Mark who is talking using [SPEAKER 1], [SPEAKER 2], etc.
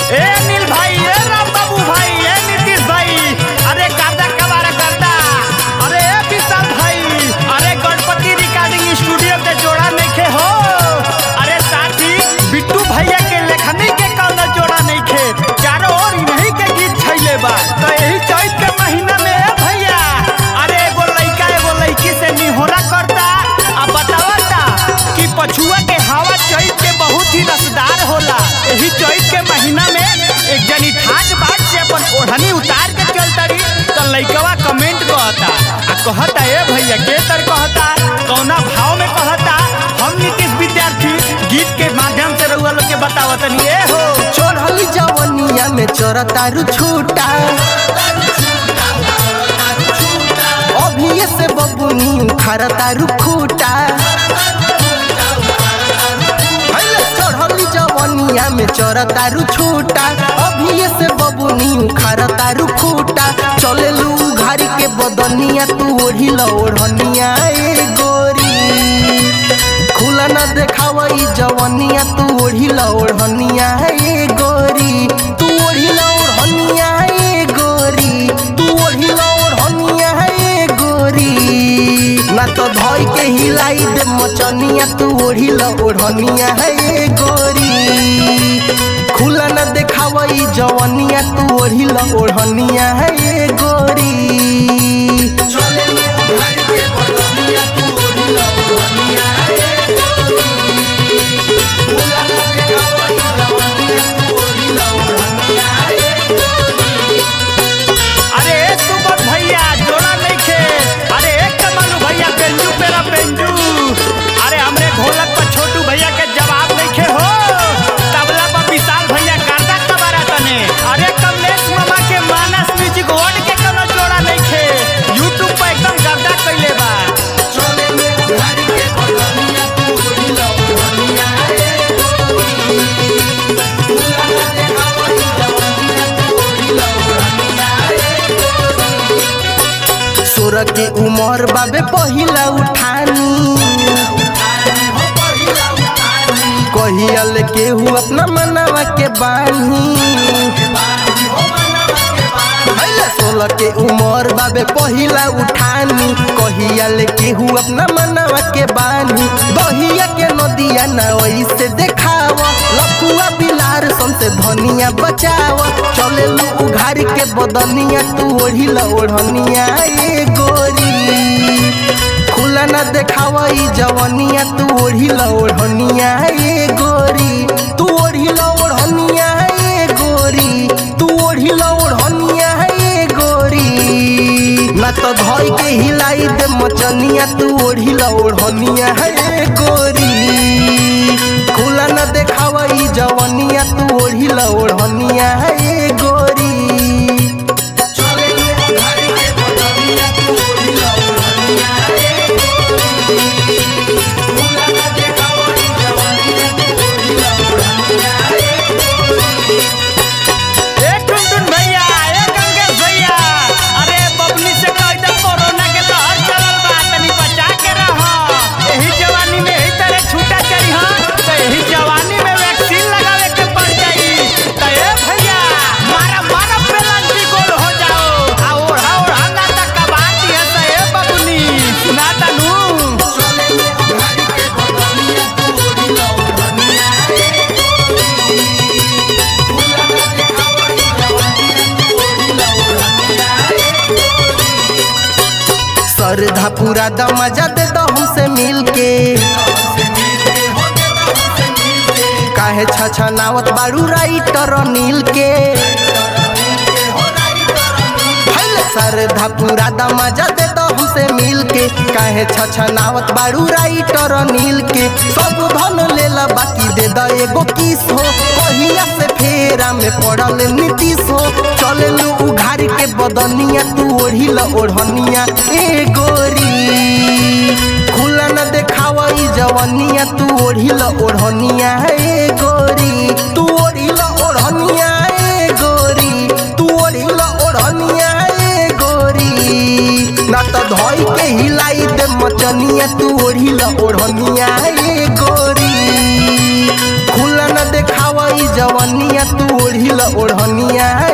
[SPEAKER 1] ए अनिल भाई ए राम बाबू भाई ए नीतीश भाई अरे गर्दा कबारा गर्दा अरे ए विशाल भाई अरे गणपति रिकॉर्डिंग स्टूडियो के जोड़ा नइखे हो अरे साथी बिट्टू भैया के लेखनी के कौनो जोड़ा नइखे चारों ओर इन्हीं के गीत छैले बा तो यही चैत के महीना में ए भैया अरे एगो लइका एगो लइकी से निहोरा करता आ बतावता कि पछुआ के हवा चैत के बहुत ही रसदार होला यही चैत के महीना में एक जनी ठाक बाट से अपन ओढ़नी उतार के चलतरी तो लइकवा कमेंट कहता आ कहता ए भैया के तर कहता कौना भाव में कहता हम नीतीश विद्यार्थी गीत के माध्यम से रउआ लोग के बतावतनी ए हो
[SPEAKER 2] चढ़ल जवनिया में चरतारू छूटा अभी से बबुनी खरतारू खूटा हैले चढ़ल जवनिया में चरतारू छूटा अभी से बबुनी खरतारू खूटा चले लू घारी के बदनिया तू ओढ़ी ल ओढ़निया ए गोरी खुला न देखावई जवनिया तू ओढ़ी ल ओढ़निया ए गोरी तू ओढ़ी ल ओढ़निया ए गोरी तू ओढ़ी ल ओढ़निया ए गोरी ना तो धोई के हिलाई दे मचनिया तू ओढ़ी ल ओढ़निया ए गोरी खुला न देखावई जवनिया तू ओढ़ी ल ओढ़निया ए गोरी चले घर के बदनिया तू ओढ़ी ल ओढ़निया
[SPEAKER 1] अरे ए सुबोध भैया जोड़ा नइखे अरे एक कमालू भैया पेंजू पेरा पेंजू अरे हमरे ढोलक पर छोटू भैया के जवाब नइखे हो तबला पर विशाल भैया गर्दा कबारा तने अरे कमलेश मामा के मानस म्यूजिक वर्ड के कोनो जोड़ा नइखे यूट्यूब पर एकदम गर्दा कइले बा
[SPEAKER 2] चले में घर के बदनिया तू ओढ़ी ल ओढ़निया ए गोरी फूला न देखावई जवनिया तू ओढ़ी ल ओढ़निया ए गोरी सोर के उमर बाबे पहिला उठानी कहियल केहू अपना मनवा के बानी हैले सोलह के उमर बाबे पहिला उठानी कहियल केहू अपना मनवा के बानी दहिया के नदिया ना ओइसे देखाव लफुआ बिलार संसे धनिया बचाव चले लू उघार के बदनिया तू ओढ़ी ल ओढ़निया ए गोरी खुला न देखावई जवनिया तू ओढ़ी ल ओढ़निया ए गोरी तू ओढ़ी ल ओढ़निया ए गोरी तू ओढ़ी ल ओढ़निया ए गोरी ना तो धोई के हिलाई दे मचनिया तू ओढ़ी ल ओढ़निया ए गोरी खुला न देखावई जवनिया तू ओढ़ी ल ओढ़निया ए गोरी चले घर के बदनिया तू ओढ़ी ल ओढ़निया ए
[SPEAKER 1] ए टुनटुन भैया ए गंगेश भैया अरे बबली से कह दे कोरोना के लहर चलल बा तनी बचा के रह एही जवानी में एही तरह छूटा चली हां तो एही जवानी में वैक्सीन लगावे के पड़ जाई तो ए भैया मारा मारा पेलंटी गोल हो जाओ आ ओढ़ा ओढ़ा ना तक कबाड़ दिया तो ए बबुनी सुना तनू
[SPEAKER 2] सरधा पूरा दमजा दे दो हमसे मिलके काहे छछनावत बाड़ू राइटर नील के हैले सरधा पूरा दमजा दे दो हमसे मिलके काहे छछनावत बाड़ू राइटर नील के सब धन लेला बाकी दे द एगो किस हो कहिया से फेरा में पड़ल नीतीश हो चले लू उघार के बदनिया तू ओढ़ी ल ओढ़निया ए गोरी खुला न देखावई जवनिया तू ओढ़ी ल ओढ़निया ए गोरी तू ओढ़ी ल ओढ़निया ए गोरी तू ओढ़ी ल ओढ़निया ए गोरी ना तो धोई के हिलाई दे मचनिया तू ओढ़ी ल ओढ़निया ए गोरी खुला न देखावई जवनिया तू ओढ़ी ओढ़िल ओढ़निया